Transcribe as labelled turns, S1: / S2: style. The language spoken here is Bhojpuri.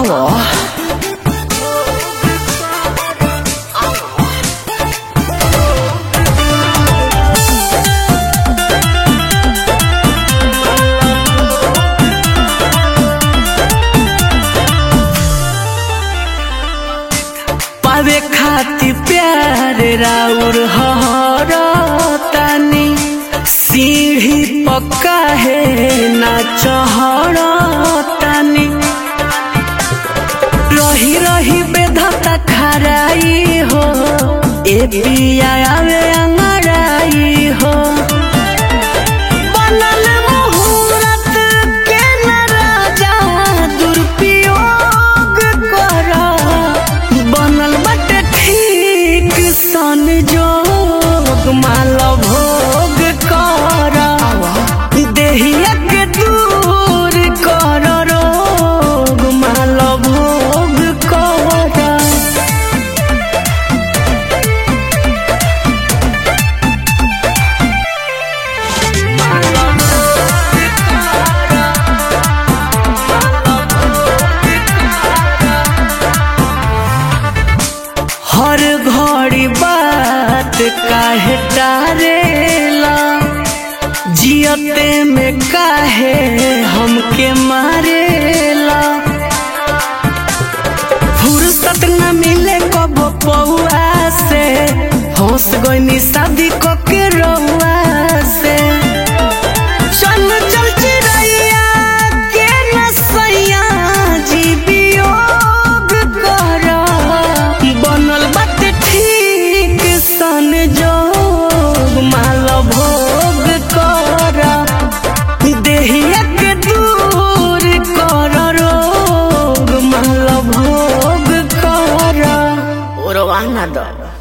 S1: आवो पावे खाती प्यार राउर हर तानी सीढ़ी पक्का है ना चहर तानी रही रही बेधता खराई हो ए पिया आवे अंगड़ाई हो बनल मुहूर्त के न राजा दुरुपयोग कर बनल बटे ठीक सन जोग माल भोग कर देहिया के दूर कर रोग माल भोग कर हर घड़ी बात काहे टारेला जियते में काहे हमके मारेला फुर्सत न मिले कब पौआ से होश गईनी शादी को के रउआ से चल चल चिड़ैया के नसैया जी वियोग कर बनल बात ठीक सन जोग माल भोग कर देहिया के दूर कर रोग माल भोग कर ओरवाना दो